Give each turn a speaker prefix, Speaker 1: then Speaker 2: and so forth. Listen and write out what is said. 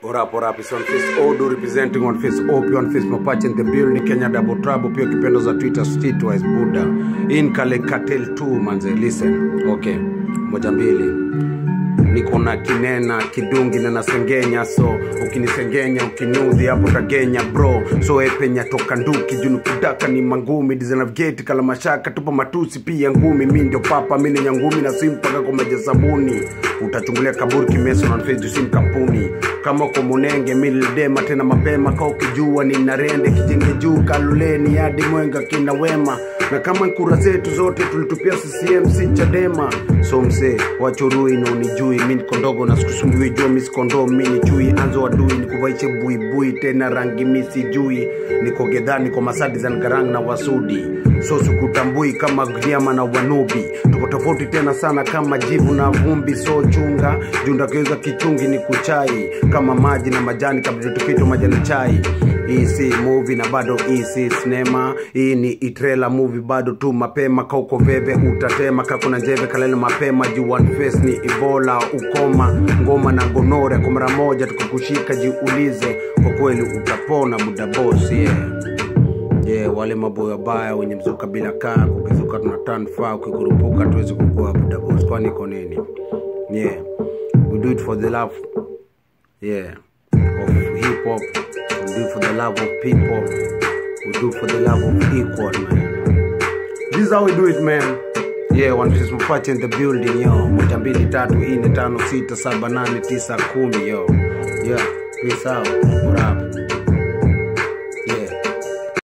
Speaker 1: What up, what up? It's on face Odo representing on face OP on face Mapache in the building Kenya double trouble pia kipendo za Twitter streetwise Buddha in Kale Cartel 2 manze listen okay moja mbili niko na kinena kidungi na nasengenya so ukinisengenya ukinudhi hapo tagenya bro so epenya toka nduki junu kudaka ni mangumi dizenavgeti kala mashaka tupo matusi pia ngumi mi ndio papa mi ni nyangumi na simpaka kwa maji ya sabuni utachungulia kaburi kimeso na nfeju sim kampuni kama uko munenge milidema tena mapema ka ukijua ni narende kijenge juu kaluleni hadi mwenga kina wema na kama kura zetu zote tulitupia ccm si chadema so msee wachorui na unijui mi niko ndogo na sikusumbui jua mi sikondo mi ni chui anzo wadui nikuvaiche buibui tena rangi mi sijui niko gedha niko masadi za ngarang na wasudi so sikutambui kama gnyama na wanubi tuko tofauti tena sana kama jivu na vumbi so chunga jundakeuza kichungi ni kuchai kama maji na majani kabla tukito majani chai hii si movie na bado hii si sinema hii ni itrela movie bado tu mapema kauko veve utatema kakuna njeve kalele mapema juu one face ni ibola ukoma ngoma na gonore kwa mara moja tukakushika jiulize kwa kweli utapona buda boss yeah yeah, wale maboya baya wenye mzuka bila kaa kukizuka tuna turn far ukikurupuka tuwezi kukua buda boss kwani iko nini yeah we do it for the love yeah of hip hop we do it for the love of people we do it for the love of equal man this is how we do it man yeah one piece mapache in the building yo moja mbili tatu nne tano sita saba nane tisa kumi yo yeah peace out what up